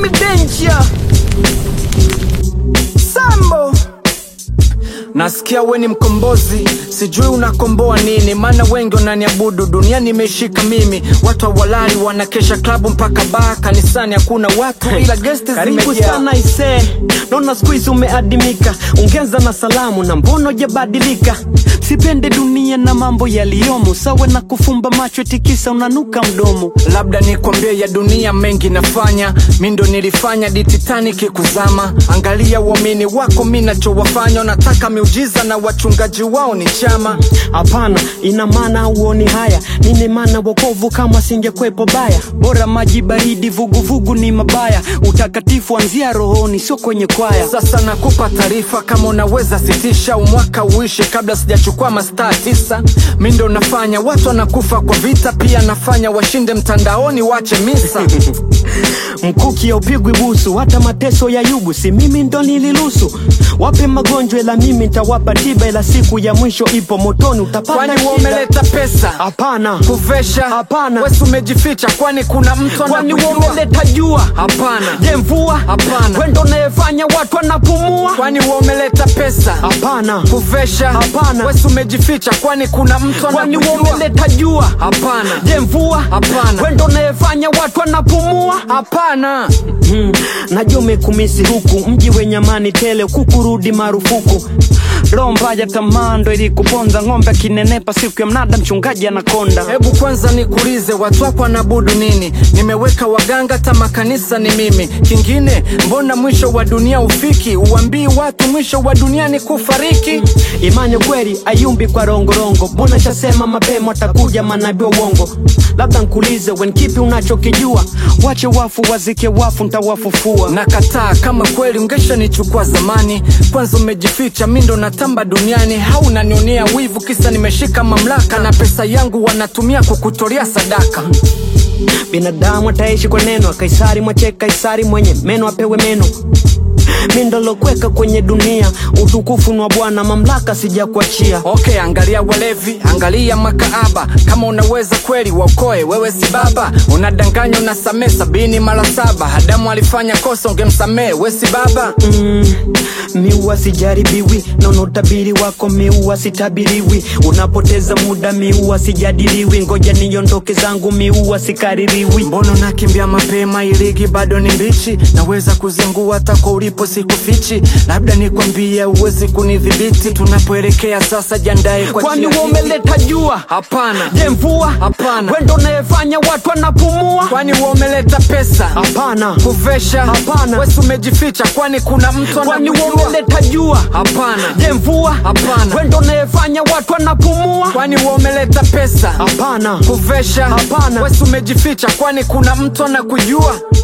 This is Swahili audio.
me danger Sambo Nasikia we ni mkombozi, sijui unakomboa nini, maana wengi wananiabudu, dunia nimeshika mimi. Watu hawalali wanakesha klabu mpaka baa, kanisani hakuna watu ila gesti Karibu zimejaa. sana ise, naona siku hizi umeadimika, ongeza na salamu na mbono hujabadilika. Sipende dunia na mambo yaliyomo, sawa na kufumba macho tikisa unanuka mdomo. Labda nikwambie ya dunia mengi nafanya, mi ndo nilifanya di Titanic kuzama. Angalia uamini wako, mi nachowafanya, nataka miujiza na wachungaji wao ni chama. Hapana, ina maana uoni haya, nini maana wokovu kama singekwepo baya. Bora maji baridi, vuguvugu ni mabaya, utakatifu anzia rohoni, sio kwenye kwaya. Sasa nakupa taarifa, kama unaweza sitisha umwaka uishe kabla sijachukua mastaa tisa. Mi ndo nafanya watu wanakufa kwa vita, pia nafanya washinde mtandaoni, wache misa. Mkuki haupigwi busu, hata mateso ya yubu, si mimi ndo niliruhusu. Wape magonjwa, ila mimi nitawapa tiba, ila siku ya mwisho ipo motoni, utapata Kwani shida. umeleta pesa Hapana, kuvesha? Hapana. Wesi umejificha, kwani kuna mtu kwani anakujua? umeleta jua? Hapana. Je, mvua? Hapana. Wendo unayefanya watu wanapumua? Kwani wewe umeleta pesa Hapana, kuvesha? Hapana. Wesi umejificha, kwani kuna mtu kwani wewe anakujua? umeleta jua? Hapana. Je, mvua? Hapana. Wendo unayefanya watu wanapumua? Hapana. Mm, najua umekumisi huku mji wenye amani tele, kukurudi marufuku. Roho mbaya tamaa ndo ilikuponza, ng'ombe akinenepa siku ya mnada, mchungaji anakonda. Hebu kwanza nikuulize, watu wako wanabudu nini? Nimeweka waganga, hata makanisa ni mimi. Kingine, mbona mwisho wa dunia ufiki? Uambii watu mwisho wa dunia ni kufariki. Imani kweli ayumbi kwa rongorongo, mbona chasema mapema watakuja manabii wa uongo. Labda nkulize wen, kipi unachokijua? Wache wafu wazike wafu, ntawafufua. Nakataa, kama kweli ungeshanichukua zamani. Kwanza umejificha, mi ndo natamba duniani. Hau unanionea wivu, kisa nimeshika mamlaka na pesa yangu wanatumia kukutolea sadaka. Binadamu ataishi kwa neno, Kaisari mwache Kaisari, mwenye meno apewe meno. Mi ndolokweka kwenye dunia, utukufu ni wa Bwana, mamlaka sijakuachia. Okay, angalia walevi, angalia makaaba. Kama unaweza kweli waokoe, wewe si baba. Unadanganya, unasamee sabini mara saba. Adamu alifanya kosa, ungemsamee, we si baba. Mm, miua sijaribiwi, naona utabiri wako miua sitabiriwi. Unapoteza muda miua sijadiliwi, ngoja niondoke zangu miua sikaririwi. Mbona unakimbia mapema? Iligi bado ni mbichi, naweza kuzingua hata kwa ulipo sikufichi. Labda nikwambie, uwezi kunidhibiti. Tunapoelekea sasa, jiandae kwa Kwani njia wewe hii. umeleta jua? Hapana. Je, mvua? Hapana. Wendo unayefanya watu wanapumua? Kwani wewe umeleta pesa Hapana. kuvesha? Hapana. Wesi umejificha, kwani kuna mtu Kwani wewe anakujua? umeleta jua? Hapana. Je, mvua? Hapana. Wendo unayefanya watu wanapumua? Kwani wewe umeleta pesa Hapana. kuvesha? Hapana. Wesi umejificha, kwani kuna mtu anakujua?